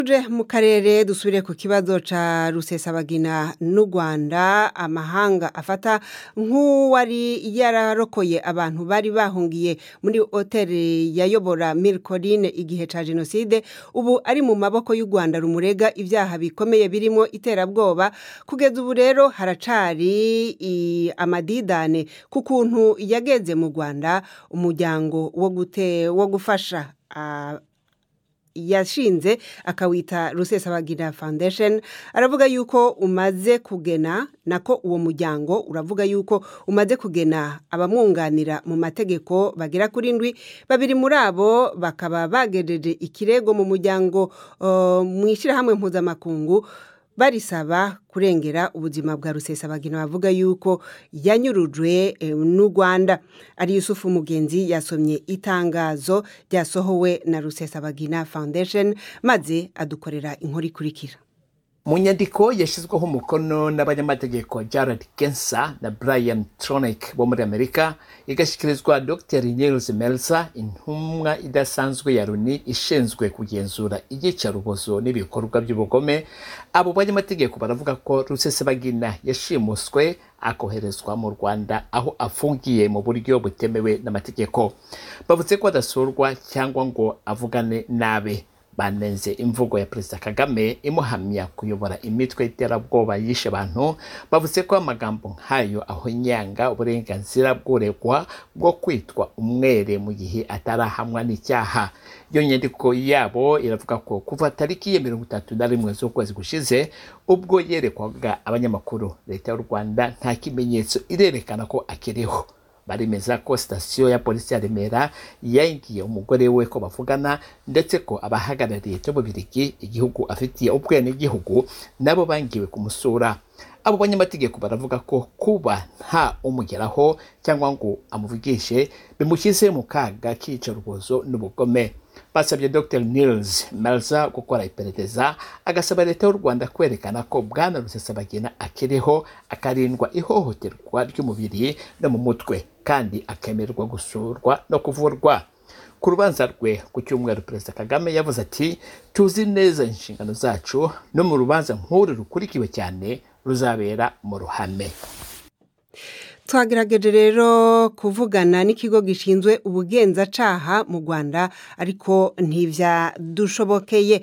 tuje mu karere dusubire ku kibazo ca rusesabagina n'u rwanda amahanga afata nk'uwari yararokoye abantu bari bahungiye muri hoteli yayobora milikoline igihe ca jenoside ubu ari mu maboko y'u rwanda rumurega ibyaha bikomeye birimo iterabwoba kugeza ubu rero haracari i- amadidane ku kuntu yageze mu rwanda umuryango wo gute wo gufasha ah, yashinze akawita rusesabagina foundation aravuga yuko umaze kugena nako uwo muryango uravuga yuko umaze kugena abamwunganira mu mategeko bagera kuri ndwi babiri muri abo bakaba bagejeje ikirego mu muryango uh, mu ishyirahamwe mpuzamakungu barisaba kurengera ubuzima bwa rusesabagina bavuga yuko yanyurujwe eh, n'u rwanda ari yusufu mugenzi yasomye itangazo ryasohowe na rusesabagina foundation maze adukorera inkuru ikurikira mu nyandiko yashyizweho umukono n'abanyamategeko jared gensa na brian tronic bo muri amerika igashyikirizwa dr nils melza intumwa idasanzwe ya loni ishinzwe kugenzura iyicarubozo n'ibikorwa by'ubugome abo banyamategeko baravuga ko rusesabagina yashimuswe akoherezwa mu rwanda aho afungiye mu buryo butemewe n'amategeko bavuze ko adasurwa cyangwa ngo avugane nabe banenze imvugo ya perezida kagame imuhamya kuyobora imitwe y'iterabwoba yishe abantu bavuze ko amagambo nk'ayo ahonyanga uburenganzira bw'uregwa bwo kwitwa umwere mu gihe atarahamwa n'icyaha iyo nyandiko yabo iravuga ko kuva tariki ya mirongo itatu na rimwe z'ukwezi gushize ubwo yerekwaga abanyamakuru leta y'u rwanda nta kimenyetso irerekana ko akiriho baremeza ko sitasiyo ya polisi ya remera yangiye umugore we ko bavugana ndetse ko abahagarariye cy'ububirigi igihugu afitiye ubwenegihugu nabo bangiwe kumusura abo banyamategeko baravuga ko kuba nta umugeraho cyangwa ngo amuvugishe bimushyize mu kaga k'iyicarubozo n'ubugome basabye dr nils melza gukora iperereza agasaba leta y'u rwanda kwerekana ko bwana rusesabagina akiriho akarindwa ihohoterwa ry'umubiri no mu mutwe kandi akemererwa gusurwa no kuvurwa ku rubanza rwe ku cyumweru perezida kagame yavuze ati tuzi neza inshingano zacu no mu rubanza nk'uru rukurikiwe cyane ruzabera mu ruhame twagerageje rero kuvugana n'ikigo gishinzwe ubugenzacyaha mu rwanda ariko ntibyadushobokeye